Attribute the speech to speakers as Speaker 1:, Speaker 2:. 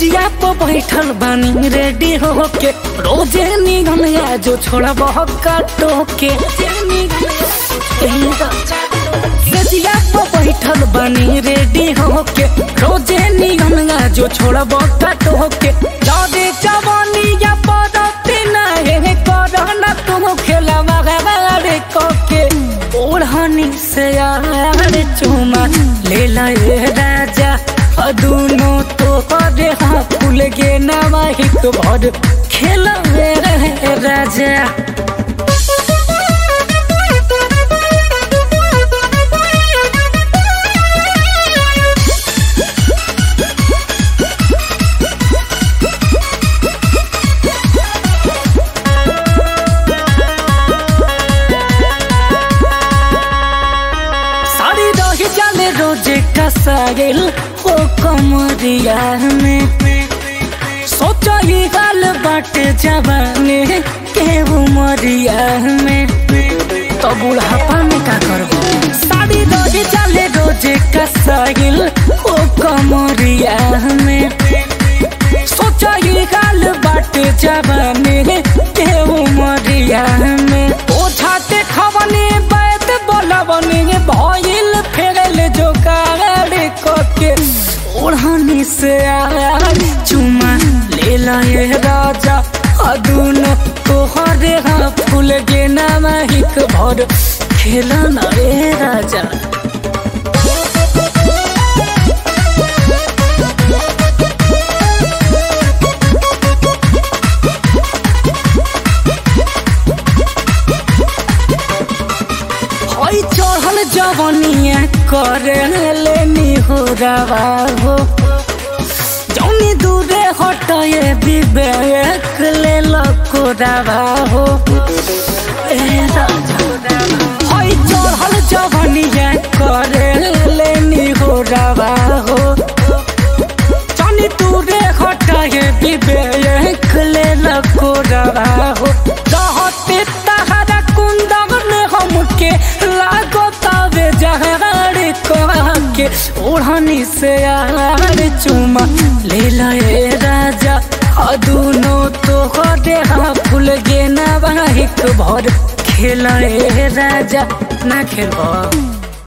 Speaker 1: सजिया पर बैठल बानी रेडी होके रोजे निगम या जो छोड़ा बहुत काटो के सजिया पर बैठल बानी रेडी होके रोजे निगम या जो छोड़ा बहुत काटो के जादे जवानी या पदती नहीं करना तुम खेला मगवारे कोके ओढ़नी से यार चुमा ले लाए राजा अदुनो तो करे हाँ फूल गे नवाहिक भर खेला रहे राजा साड़ी रही जाले रोजे कसाइल हो कमरिया में सोचो ये गाल बाटे जवानी के उमरिया में तो बुढ़ापा में का करबो साड़ी रही जाले रोजे कसाइल हो कमरिया में सोचो ये गाल बाटे जवानी के उमरिया में ओझाते खवनी बैत बोलवनी भइल फेरल जो कागड़ के ओढ़नी से आर चुमा ले लाए राजा अदुन तोहरे हाँ फूल गे नामिक भर खेला ना रे राजा हई चढ़ल जवनिया करे लेनी हो रवा हो जौनी दूरे हटए विवेक ले लको रवा हो ए राजा हई चढ़ल जवनिया करे लेनी हो रवा हो जौनी दूरे हटए विवेक ले लको रवा हो रहते तहरा कुंदन हमके लागो तबे जहर के ओढ़नी से यार चुमा ले लाए राजा अदुनो तो दे हाँ फूल गे ना बाहिक भर खेलाए राजा ना खेलबो